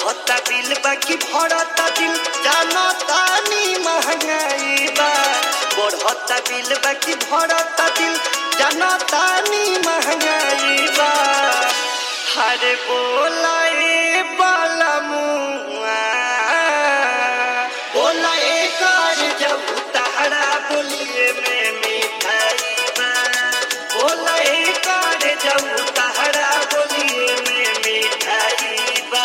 बढ़ता बिल बाकी भरता दिल जानता नी महंगाई बा बढ़ता बिल बाकी भरता दिल जानता नी महंगाई बा हरे बोला ए बाला मुआ बोला ए कर जब तहरा बोलिए में मिठाई बा बोला ए कर जब तहरा बोलिए में मिठाई बा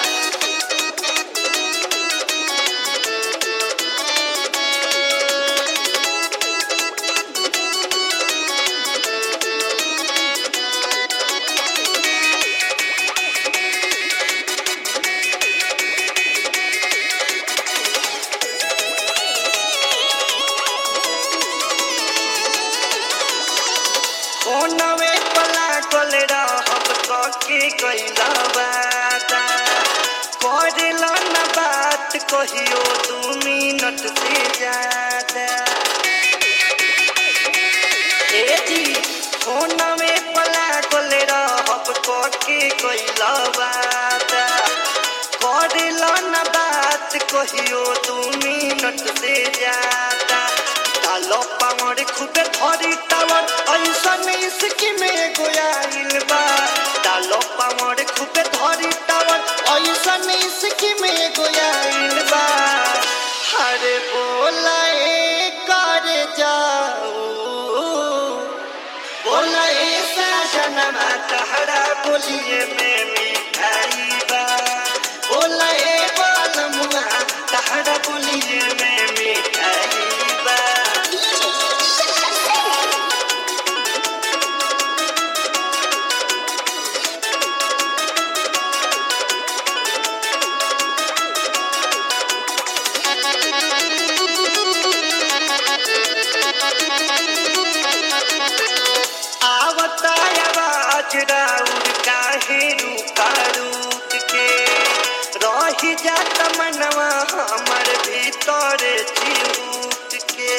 फोनवे पला कल रहब कके कैला बाता करेला न बात कहियो दू मिनट से ज्यादा ए जी फोनवे पला कल रहब कके कैला बाता करेला न बात कहियो दू मिनट से ज्यादा डालो पावर खूबे धरी टावर ऐसन इसकी में गोयाइल बा डालो पावर खूबे धरी टावर ऐसन इसकी में गोयाइल बा हरे बोला ए कर जाऊ बोला ए साजनमा तहरा बोलिए में मिठाई बा बोला ए बालमुआ तहरा बोलिए में मिठाई बा आवता आवाज राउर काहे रूका रूक के रही जात मनवा हमर भीतर चिरूक के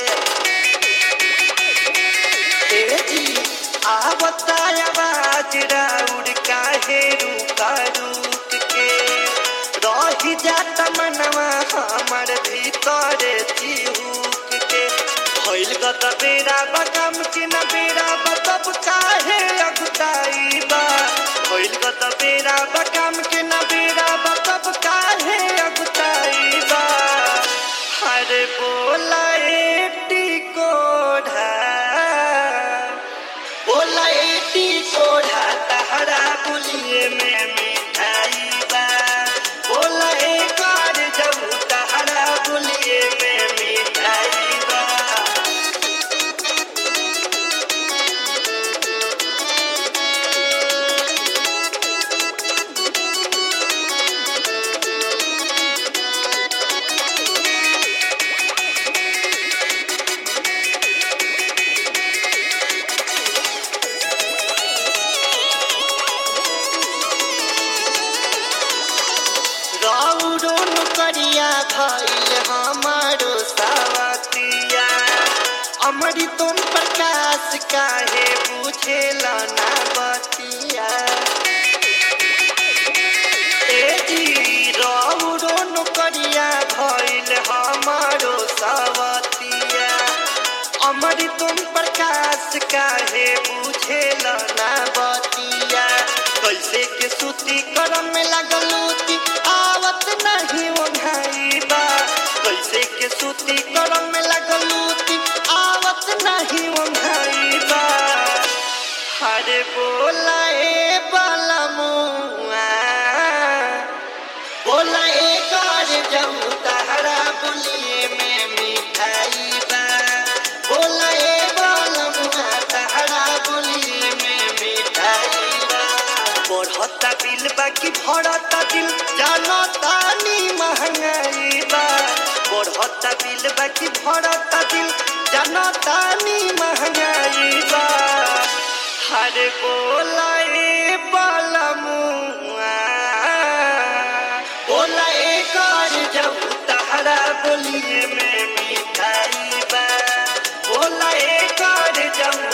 ए जी आवता आवाज राउर काहे रूका रूक के रही जात मनवा हमर भीतर चिरूक के भइल गत बेरा बकम कि न बेरा बतब काहे अगुताई बा भइल गत बेरा बकम कि न बेरा बतब काहे अगुताई बा हरे बोला एटी कोढ़ा बोला एटी कोढ़ा तहरा बोलिए में मिठाई बा बोला ए कार जब तहरा बोलिए में मिठाई बा रौरो नुकरिया भइल हमारो सावतिया अमरी तुम प्रकाश काहे बुझेल ना बतिया ए जी रौरो नुकरिया भइल हमारो सावतिया अमरी तुम प्रकाश काहे बुझेल ना बतिया कैसे के सूती करम में लगलूती आवत नहीं ओढ़ाई बा कैसे के सूती करम में लगलूती आवत नहीं ओढ़ाई बा हरे बोला ए बाला मुआ बोला ए कर जाऊ तहरा बोलिए में मिठाई बा बोला ए बाला मुआ तहरा बोलिए में मिठाई बा बढ़ता बिल बाकी भरता दिल जानता नी महंगाई बा बढ़ता बिल बाकी भरता दिल जानता नी महंगाई बा हरे बोला ए बाला मुआ बोला ए कर जब तहरा बोलिए में मिठाई बा बोला ए कर जब